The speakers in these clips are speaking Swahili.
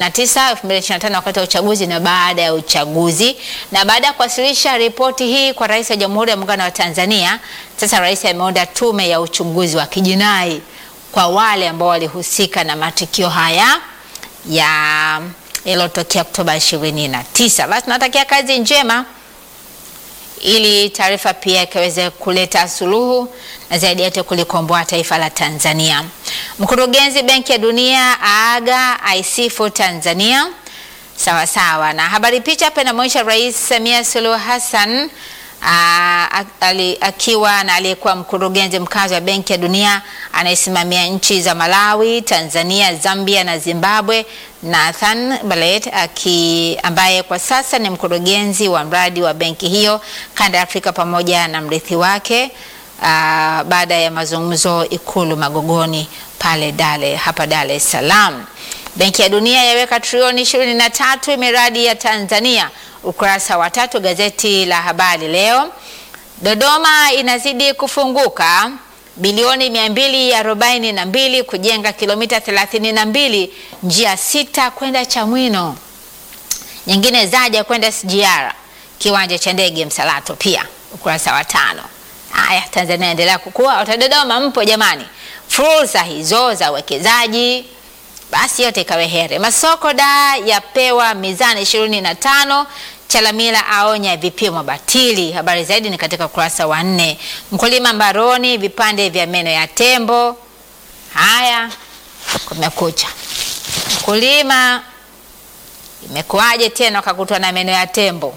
2029 2025 wakati wa uchaguzi na baada ya uchaguzi. Na baada ya kuwasilisha ripoti hii kwa Rais wa Jamhuri ya Muungano wa Tanzania, sasa rais ameunda tume ya uchunguzi wa kijinai kwa wale ambao walihusika na matukio haya ya yaliyotokea Oktoba 29. Basi tunatakia kazi njema ili taarifa pia ikaweze kuleta suluhu na zaidi yote kulikomboa taifa la Tanzania. Mkurugenzi Benki ya Dunia aaga aisifu Tanzania. Sawa sawa, na habari picha hapa inamwonyesha Rais Samia Suluhu Hassan aa, ali, akiwa na aliyekuwa mkurugenzi mkazi wa Benki ya Dunia anayesimamia nchi za Malawi, Tanzania, Zambia na Zimbabwe, Nathan Ballet aki, ambaye kwa sasa ni mkurugenzi wa mradi wa benki hiyo kanda ya Afrika pamoja na mrithi wake aa, baada ya mazungumzo Ikulu Magogoni pale Dale, hapa Dar es Salaam. Benki ya Dunia yaweka trilioni 23 miradi ya Tanzania, ukurasa wa tatu gazeti la Habari Leo. Dodoma inazidi kufunguka bilioni 242 kujenga kilomita 32 njia sita kwenda Chamwino, nyingine zaja kwenda SGR, kiwanja cha ndege Msalato, pia ukurasa wa tano. Haya, Tanzania endelea kukua. Wata Dodoma mpo jamani, fursa hizo za uwekezaji basi yote ikawe here. Masoko da yapewa mizani ishirini na tano. Chalamila aonya vipimo batili. Habari zaidi ni katika ukurasa wa nne. Mkulima mbaroni vipande vya meno ya tembo. Haya, kumekucha. Mkulima imekuwaje tena ukakutwa na meno ya tembo?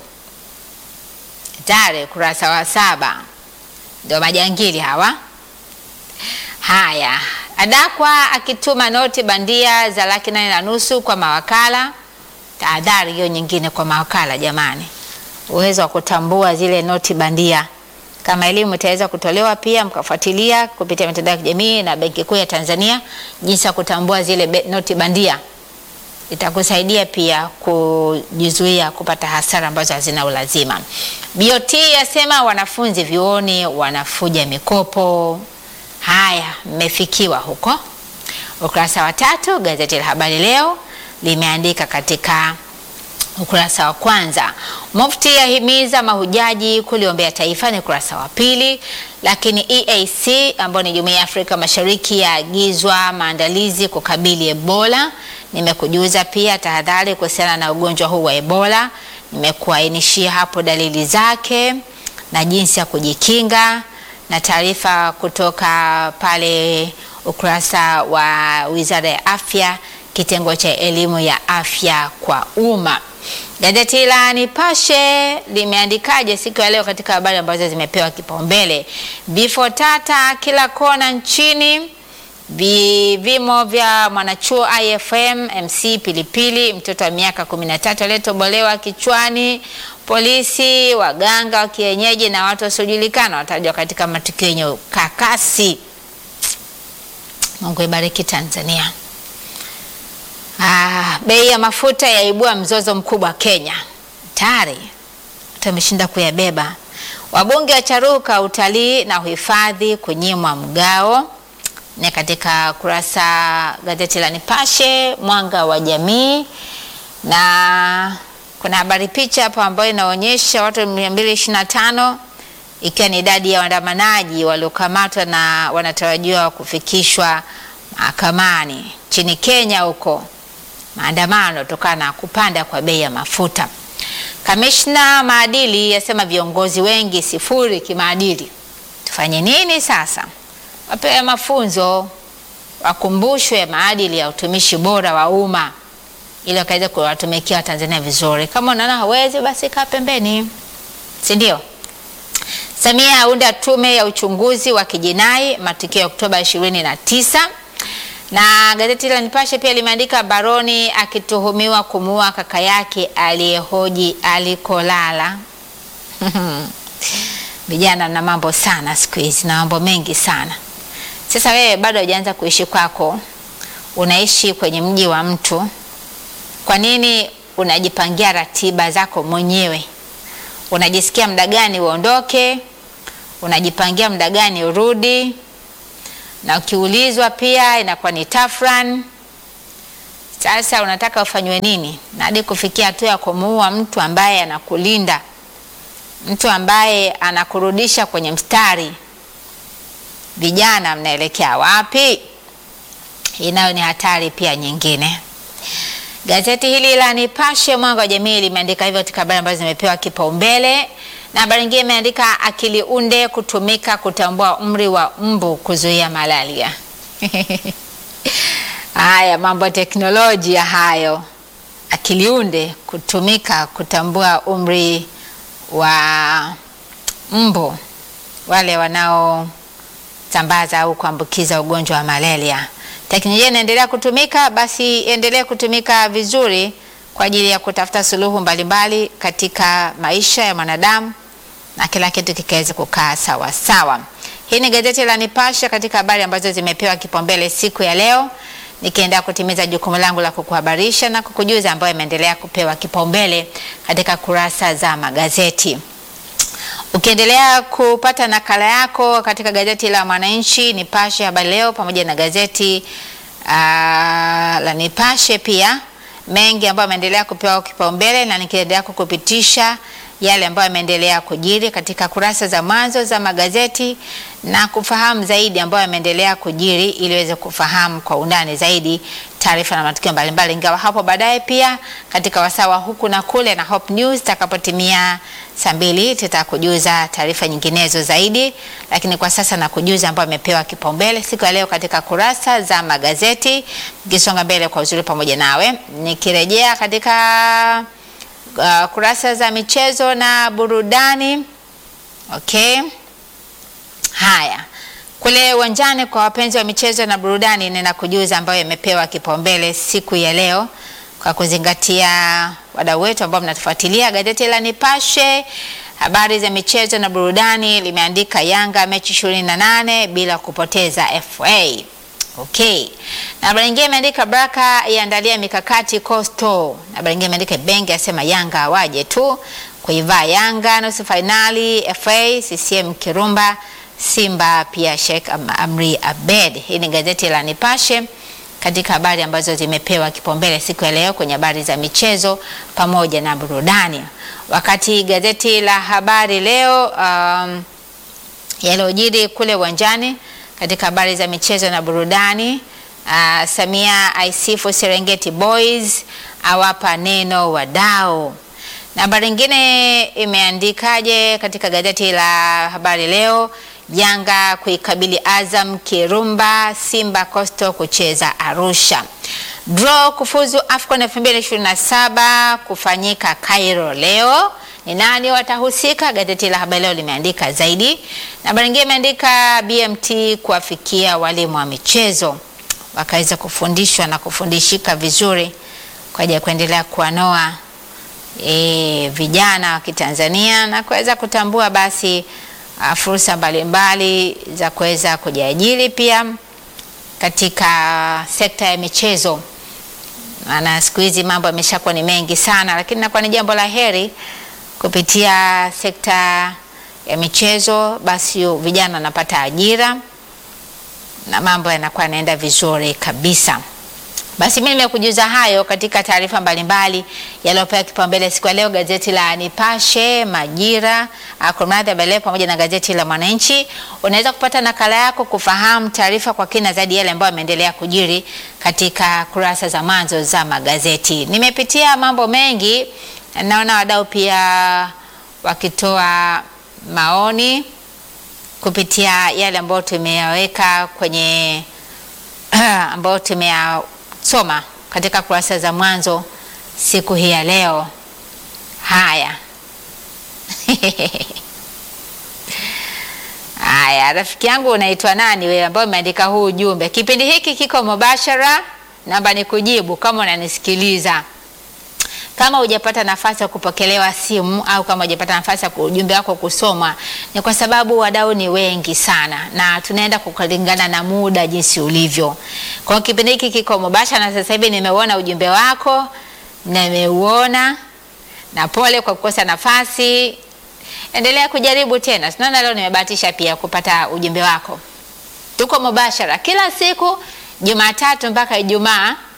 Tare ukurasa wa saba, ndio majangili hawa. Haya, adakwa akituma noti bandia za laki nane na nusu kwa mawakala. Tahadhari hiyo nyingine kwa mawakala jamani, uwezo wa kutambua zile noti bandia. Kama elimu itaweza kutolewa pia mkafuatilia kupitia mitandao ya kijamii na Benki Kuu ya Tanzania jinsi ya kutambua zile be, noti bandia, itakusaidia pia kujizuia kupata hasara ambazo hazina ulazima. BOT yasema wanafunzi vyuoni wanafuja mikopo. Haya, mmefikiwa huko. Ukurasa wa tatu gazeti la Habari Leo limeandika katika ukurasa wa kwanza, Mufti ahimiza mahujaji kuliombea taifa, ni ukurasa wa pili. Lakini EAC ambayo ni Jumuiya ya Afrika Mashariki yaagizwa maandalizi kukabili Ebola. Nimekujuza pia tahadhari kuhusiana na ugonjwa huu wa Ebola, nimekuainishia hapo dalili zake na jinsi ya kujikinga na taarifa kutoka pale ukurasa wa Wizara ya Afya, kitengo cha elimu ya afya kwa umma. Gazeti la Nipashe limeandikaje siku ya leo katika habari ambazo zimepewa kipaumbele? Vifo tata kila kona nchini, vivimo vya mwanachuo IFM MC Pilipili, mtoto wa miaka 13 aliyetobolewa kichwani polisi, waganga wa kienyeji na watu wasiojulikana watajwa katika matukio yenye ukakasi. Mungu ibariki Tanzania. Ah, bei ya mafuta yaibua mzozo mkubwa Kenya. Tayari watu wameshinda kuyabeba. Wabunge wacharuka utalii na uhifadhi kunyimwa mgao, ni katika kurasa gazeti la Nipashe Mwanga wa Jamii, na kuna habari picha hapo ambayo inaonyesha watu 225 ikiwa ni idadi ya waandamanaji waliokamatwa na wanatarajiwa kufikishwa mahakamani nchini Kenya huko maandamano kutokana na kupanda kwa bei ya mafuta. Kamishna maadili yasema viongozi wengi sifuri kimaadili. Tufanye nini sasa? Wapewe mafunzo, wakumbushwe maadili ya utumishi bora wa umma ili wakaweza kuwatumikia Watanzania vizuri. Kama unaona hawezi, basi kaa pembeni, si ndio? Samia aunda tume ya uchunguzi wa kijinai matukio ya Oktoba 29 na gazeti la Nipashe pia limeandika Baroni akituhumiwa kumuua kaka yake aliyehoji alikolala. Vijana na mambo sana siku hizi na mambo mengi sana. Sasa wewe bado hujaanza kuishi kwako, unaishi kwenye mji wa mtu. Kwa nini unajipangia ratiba zako mwenyewe? Unajisikia muda gani uondoke, unajipangia muda gani urudi na ukiulizwa pia inakuwa ni tafran. Sasa unataka ufanywe nini? Na hadi kufikia hatua ya kumuua mtu ambaye anakulinda, mtu ambaye anakurudisha kwenye mstari. Vijana, mnaelekea wapi? Hii nayo ni hatari pia nyingine. Gazeti hili la Nipashe Mwanga wa Jamii limeandika hivyo katika habari ambazo zimepewa kipaumbele, na habari nyingine imeandika akili unde kutumika kutambua umri wa mbu kuzuia malaria. Haya mambo ya teknolojia hayo, akili unde kutumika kutambua umri wa mbu wale wanaosambaza au kuambukiza ugonjwa wa malaria. Teknolojia inaendelea kutumika, basi endelee kutumika vizuri kwa ajili ya kutafuta suluhu mbalimbali katika maisha ya mwanadamu na kila kitu kikaweze kukaa sawa sawa. Hii ni gazeti la Nipashe katika habari ambazo zimepewa kipaumbele siku ya leo, nikiendelea kutimiza jukumu langu la kukuhabarisha na kukujuza ambayo imeendelea kupewa kipaumbele katika kurasa za magazeti. Ukiendelea kupata nakala yako katika gazeti la Mwananchi, Nipashe, Habari Leo pamoja na gazeti uh, la Nipashe pia mengi ambayo yameendelea kupewa kipaumbele, na nikiendelea kukupitisha yale ambayo yameendelea kujiri katika kurasa za mwanzo za magazeti na kufahamu zaidi ambayo yameendelea kujiri ili uweze kufahamu kwa undani zaidi taarifa na matukio mbalimbali, ingawa hapo baadaye pia katika wasawa huku na kule na Hope News takapotimia saa mbili tutakujuza taarifa nyinginezo zaidi, lakini kwa sasa na kujuza ambayo amepewa kipaumbele siku ya leo katika kurasa za magazeti. Nikisonga mbele kwa uzuri pamoja nawe, nikirejea katika uh, kurasa za michezo na burudani. Okay, haya kule uwanjani kwa wapenzi wa michezo na burudani, nina kujuza ambayo imepewa kipaumbele siku ya leo kwa kuzingatia wadau wetu ambao mnatufuatilia. Gazeti la Nipashe habari za michezo na burudani limeandika Yanga mechi ishirini na nane bila kupoteza FA. Okay. Na habari nyingine imeandika Baraka iandalia mikakati Coastal. Na habari nyingine imeandika Benge asema Yanga waje tu kuivaa Yanga nusu finali FA CCM Kirumba Simba pia Sheikh Amri Abed. Hii ni gazeti la Nipashe katika habari ambazo zimepewa kipaumbele siku ya leo kwenye habari za michezo pamoja na burudani. Wakati gazeti la Habari Leo um, yaliyojiri kule uwanjani katika habari za michezo na burudani uh, Samia aisifu Serengeti Boys awapa neno wadau. Na habari nyingine imeandikaje katika gazeti la Habari Leo? Yanga kuikabili Azam Kirumba, Simba Coastal kucheza Arusha. Draw kufuzu AFCON 2027 kufanyika Cairo leo. Ni nani watahusika? Gazeti la Habari Leo limeandika zaidi, na habari nyingine imeandika BMT kuwafikia walimu wa michezo wakaweza kufundishwa na kufundishika vizuri kwa ajili ya kuendelea kuwanoa e, vijana wa Kitanzania na kuweza kutambua basi uh, fursa mbalimbali za kuweza kujiajiri pia katika sekta ya michezo, maana siku hizi mambo yameshakuwa ni mengi sana, lakini nakuwa ni jambo la heri kupitia sekta ya michezo, basi vijana wanapata ajira na mambo yanakuwa yanaenda vizuri kabisa. Basi mimi nimekujuza hayo katika taarifa mbalimbali yaliyopewa kipaumbele siku ya leo, gazeti la Nipashe, Majira, Kumradhi, Habari Leo pamoja na gazeti la Mwananchi. Unaweza kupata nakala yako kufahamu taarifa kwa kina zaidi yale ambayo yameendelea kujiri katika kurasa za mwanzo za magazeti. Nimepitia mambo mengi, naona wadau pia wakitoa maoni kupitia yale ambayo tumeyaweka kwenye ambayo tumeya soma katika kurasa za mwanzo siku hii ya leo. Haya haya, rafiki yangu unaitwa nani wewe, ambao umeandika huu ujumbe? Kipindi hiki kiko mubashara, namba ni kujibu kama unanisikiliza. Kama hujapata nafasi ya kupokelewa simu au kama hujapata nafasi ya ujumbe wako kusomwa, ni kwa sababu wadau ni wengi sana na tunaenda kulingana na muda jinsi ulivyo. Kwa kipindi hiki kiko mubashara, na sasa hivi nimeuona ujumbe wako, nimeuona na pole kwa kukosa nafasi. Endelea kujaribu tena, tunaona leo nimebahatisha pia kupata ujumbe wako. Tuko mubashara kila siku Jumatatu mpaka Ijumaa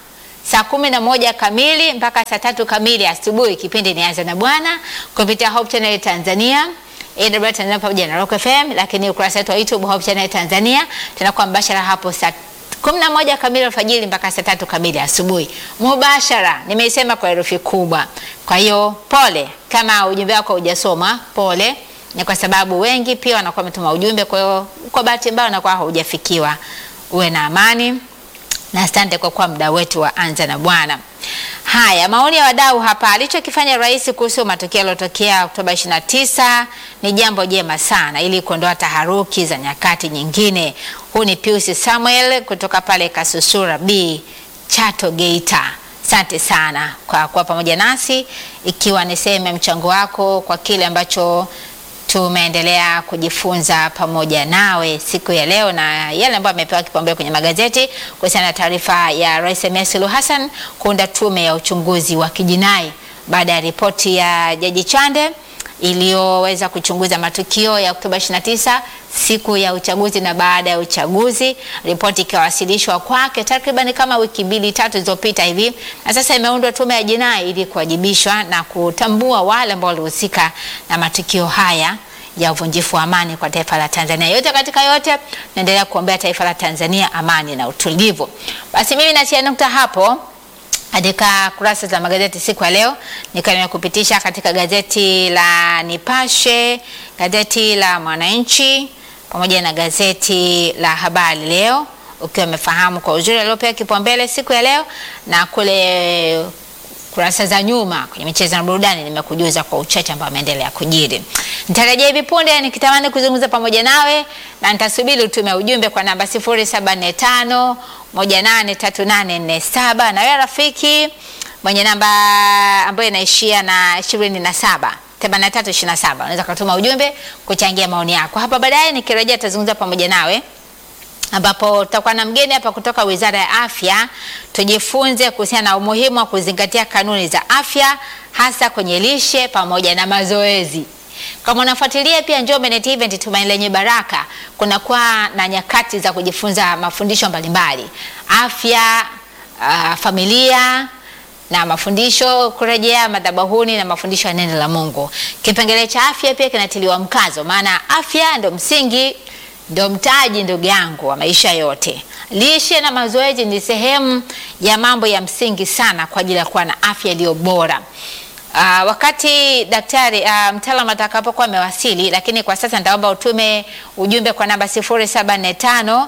saa kumi na moja kamili mpaka saa tatu kamili asubuhi. Kipindi ni Anza na Bwana kupitia Hope Channel Tanzania AWR Tanzania pamoja na Rock FM, lakini ukurasa wetu wa YouTube Hope Channel Tanzania tunakuwa mbashara hapo saa kumi na moja kamili alfajiri mpaka saa tatu kamili asubuhi mubashara. Nimeisema kwa herufi kubwa. Kwa hiyo pole kama ujumbe wako hujasoma, pole ni kwa sababu wengi pia wanakuwa wametuma ujumbe, kwa hiyo kwa bahati mbaya unakuwa haujafikiwa. Uwe na amani na asante kwa kuwa muda wetu wa Anza na Bwana. Haya, maoni ya wadau hapa. Alichokifanya rais kuhusu matukio yaliyotokea Oktoba 29 ni jambo jema sana, ili kuondoa taharuki za nyakati nyingine. Huu ni Pius Samuel kutoka pale Kasusura B, Chato, Geita. Asante sana kwa kuwa pamoja nasi, ikiwa ni sehemu ya mchango wako kwa kile ambacho tumeendelea kujifunza pamoja nawe siku ya leo na yale ambayo amepewa kipaumbele kwenye magazeti kuhusiana na taarifa ya Rais Samia Suluhu Hassan kuunda tume ya uchunguzi wa kijinai baada ya ripoti ya Jaji Chande iliyoweza kuchunguza matukio ya Oktoba 29 siku ya uchaguzi na baada ya uchaguzi, ripoti ikiwasilishwa kwake takriban kama wiki mbili tatu zilizopita hivi, na sasa imeundwa tume ya jinai ili kuwajibishwa na kutambua wale ambao walihusika na matukio haya ya uvunjifu wa amani kwa taifa la Tanzania. Yote katika yote, naendelea kuombea taifa la Tanzania amani na utulivu. Basi mimi natia nukta hapo katika kurasa za magazeti siku ya leo, nikiwa nimekupitisha katika gazeti la Nipashe, gazeti la Mwananchi pamoja na gazeti la Habari Leo, ukiwa umefahamu kwa uzuri aliopewa kipaumbele siku ya leo, na kule kurasa za nyuma kwenye michezo na burudani nimekujuza kwa uchache ambao ameendelea kujiri. Nitarejea hivi punde nikitamani kuzungumza pamoja nawe na nitasubiri utume ujumbe kwa namba 0745 183847 na wewe rafiki mwenye namba ambayo inaishia na 27 8327 unaweza kutuma ujumbe kuchangia maoni yako. Hapa baadaye nikirejea tazungumza pamoja nawe ambapo tutakuwa na mgeni hapa kutoka Wizara ya Afya, tujifunze kuhusiana na umuhimu wa kuzingatia kanuni za afya hasa kwenye lishe pamoja na mazoezi. Kama unafuatilia pia Njombe Net Event Tumaini Lenye Baraka, kunakuwa na nyakati za kujifunza mafundisho mbalimbali afya, uh, familia na mafundisho kurejea madhabahuni na mafundisho ya neno la Mungu. Kipengele cha afya pia kinatiliwa mkazo, maana afya ndio msingi ndio mtaji ndugu yangu wa maisha yote. Lishe na mazoezi ni sehemu ya mambo ya msingi sana kwa ajili ya kuwa na afya iliyo bora. Uh, wakati daktari uh, mtaalamu atakapokuwa amewasili, lakini kwa sasa nitaomba utume ujumbe kwa namba 0745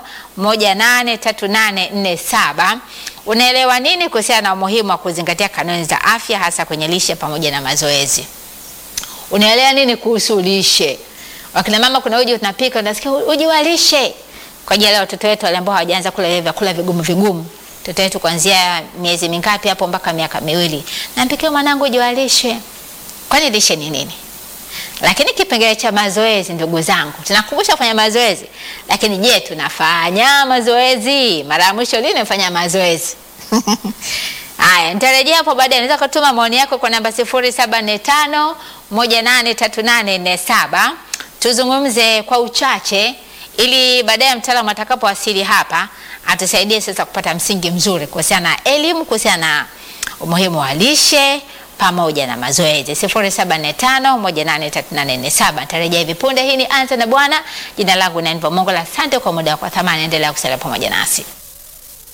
183847. Unaelewa nini kuhusiana na umuhimu wa kuzingatia kanuni za afya hasa kwenye lishe pamoja na mazoezi? Unaelewa nini kuhusu lishe? Wakina mama, kuna uji tunapika, unasikia uji wa lishe kwa ajili ya watoto wetu wale ambao hawajaanza kula vyakula vigumu vigumu. Mtoto wetu kuanzia miezi mingapi hapo mpaka miaka miwili, nampikia mwanangu uji wa lishe. Kwani lishe ni nini? Lakini kipengele cha mazoezi, ndugu zangu, tunakumbusha kufanya mazoezi, lakini je, tunafanya mazoezi? Mara ya mwisho lini umefanya mazoezi? Haya, nitarejea hapo baadaye. Unaweza kutuma maoni yako kwa namba 0745 183847 tuzungumze kwa uchache ili baadaye mtaalamu atakapowasili hapa atusaidie sasa kupata msingi mzuri kuhusiana na elimu kuhusiana na umuhimu wa lishe pamoja na mazoezi. 0745183847 nitarejea hivi punde. Hii ni Anza na Bwana. Jina langu ni Anva Mongola. Asante kwa muda wako thamani, endelea kusalia pamoja nasi.